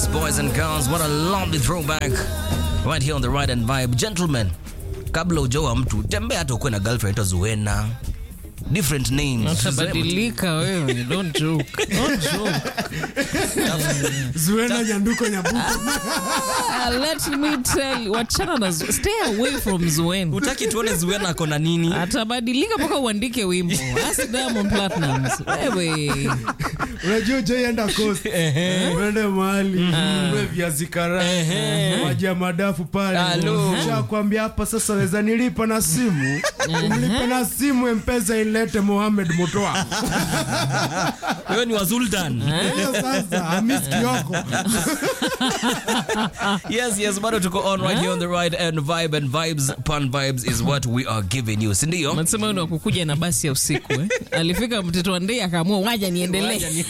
Yes, boys and girls, what a lovely throwback right here on the Ride and Vibe. Gentlemen, kabla ujaoa mtu tembea hata ukuwe na girlfriend anaitwa Zuena. Different names. Utabadilika wewe, don't joke. Don't joke. Zuena Nyanduko Nyabuto. Ah, let me tell you, wachana na Zu- stay away from Zuena. Utaki tuone Zuena ako na nini? Atabadilika mpaka uandike wimbo. Ask Diamond Platnumz. Wewe. Unajua ujaienda coast. Uende mahali uwe viazi karai, maji ya madafu pale. Alo. Shakwambia hapa sasa weza nilipa na simu. Umlipe na simu M-Pesa ilete Mohamed Mutoa. Wewe ni wa Sultan. Hiyo sasa Hamis Kioko. yes, yes, bado tuko on right here on the Ride and Vibe and vibes, pan vibes is what we are giving you. Si ndio? Nasema ni wakukuja na basi ya usiku eh? Alifika mtoto wa ndei akaamua waja niendelee.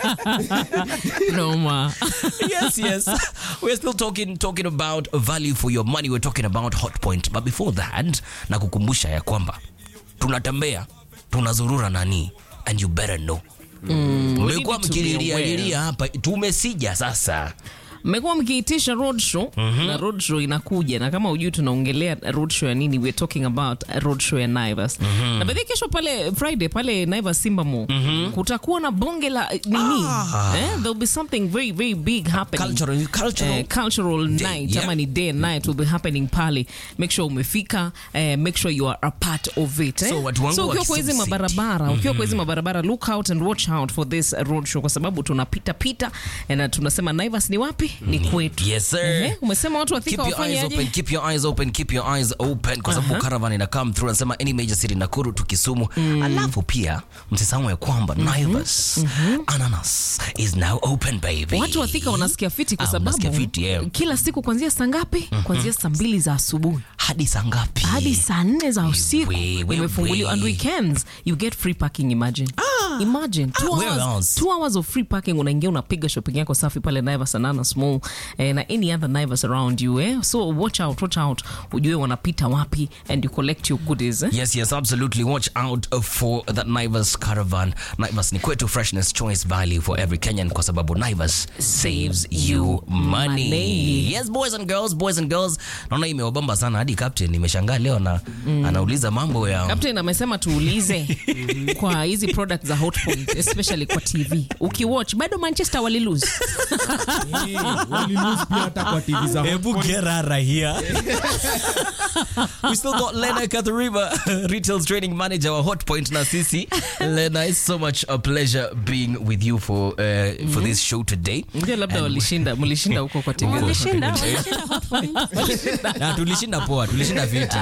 Noma. yes, yes. We're still talking talking about value for your money. We're talking about hot point. But before that, na kukumbusha ya kwamba tunatembea, tunazurura nani and you better know. Mmekuwa need to be mkililia aware. lilia hapa, tumesija sasa. mmekuwa mkiitisha roadshow na roadshow inakuja na kama ujui tunaongelea roadshow ya nini we're talking about roadshow ya Naivas na baadhi kesho pale Friday pale Naivas Simba Mall kutakuwa na bonge la nini eh, there'll be something very very big happening Cultural, cultural. Eh, cultural night yeah. ama ni day and night will be happening pale make sure umefika eh, make sure you are a part of it eh? So watu wangu so wa ukiwa kwa hizi Kisumu City. mabarabara ukiwa kwa hizi mabarabara look out and watch out for this road show kwa sababu tunapita pita eh, na tunasema Naivas ni wapi ni kwetu Yes, sir. Ehe, umesema watu Keep wafika your eyes wafanye open, aje keep your eyes open, keep your eyes open kwa sababu caravan ina come through anasema any major city Nakuru tu Kisumu. Alafu pia msisahau ya kwamba Naivas Ananas is now open baby. watu wathika wanasikia fiti kwa Ah, sababu wanasikia fiti, yeah. kila siku kuanzia saa ngapi kuanzia saa mbili za asubuhi hadi saa ngapi? hadi saa nne za usiku we, we, imefunguliwa we. and weekends you get free parking imagine imagine two, where hours, else? two hours of free parking unaingia unapiga shopping yako safi pale Naivas Anana Small eh, na any other Naivas around you eh? so watch out watch out ujue wanapita wapi and you collect your goodies eh? Yes, yes, absolutely. Watch out uh, for that Naivas caravan. Naivas ni kwetu freshness choice value for every Kenyan kwa sababu Naivas saves you money. Money. Yes, boys and girls, boys and girls. Naona imewabamba sana hadi captain nimeshangaa leo na anauliza mambo ya Captain amesema tuulize kwa hizi products za Hotpoint especially kwa TV ukiwatch bado Manchester walilose Walilose pia hata kwa TV za Ebu gerara here. we still got Lena Kathariba, retail trading manager wa Hotpoint na sisi. Lena, it's so much a pleasure being with you for uh, for this show today. ndio labda And- walishinda mlishinda huko kwa TV Walishinda, walishinda Hotpoint. Na tulishinda poa, tulishinda viti.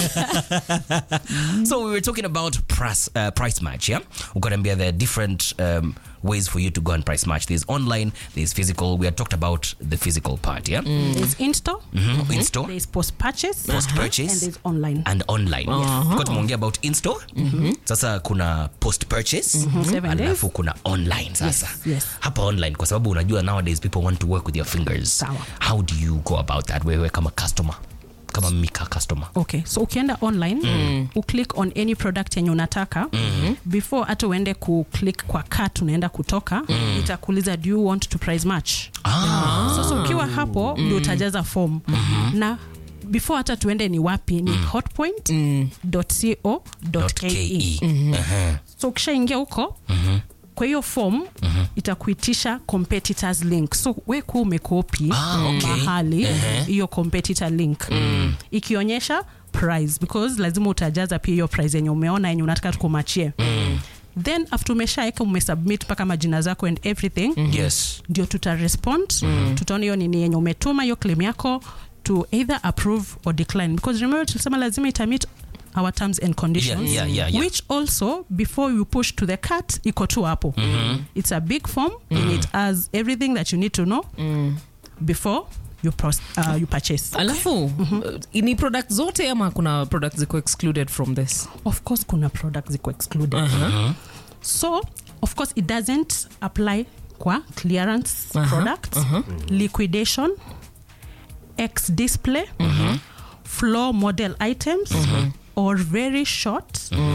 so we were talking about price, uh, price match, yeah? Ukaniambia there are different um, ways for you to go and price match. There's online, there's physical. We had talked about the physical part, yeah? There's in-store, Mhm, In store there's post-purchase, Post-purchase. and there's online. and online. Kwa tumeongea about in store. Sasa kuna post purchase. Seven Alafu kuna online sasa. yes. Hapa online kwa sababu unajua nowadays people want to work with your fingers. Sawa. How do you go about that wewe kama customer? Kama mika customer. okay so ukienda online uclick on any product yenye unataka before hata uende kuclick kwa cart unaenda kutoka itakuuliza do you want to price match Ah. sasa ukiwa hapo ndio utajaza form na before hata tuende ni wapi ni hotpoint.co.ke .ke. Uh-huh. so ukishaingia huko kwa hiyo form itakuitisha competitors link so we kuwa umekopi Ah, okay. mahali hiyo competitor link ikionyesha price because lazima utajaza pia hiyo price yenye umeona yenye unataka tukumachie then after umeshaeka umesubmit mpaka majina zako and everything Yes. ndio tutarespond tutaona hiyo nini yenye umetuma hiyo claim yako to either approve or decline because remember tulisema lazima itamit our terms and conditions Yeah, yeah, yeah, yeah. which also before you push to the cart iko tu hapo it's a big form and it has everything that you need to know before you, pros- uh, you purchase alafu uh, ni product zote ama kuna products ziko excluded from this of course kuna products ziko excluded so of course it doesn't apply kwa clearance Aha, products liquidation x display floor model items or very short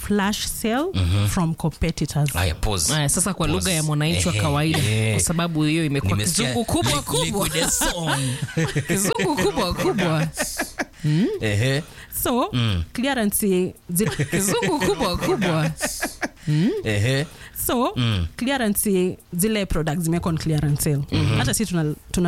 flash sale from competitors haya pause Aya, sasa kwa lugha ya mwananchi wa Ehe, kawaida ehe. kwa sababu hiyo imekuwa Nimesikia kizungu kubwa li- kubwa liquid song. kizungu kubwa kubwa Ehe, so clearance zi- kizungu kubwa kubwa ehe. so clearance zile products zimewekwa on clearance sale hata si tuna, tuna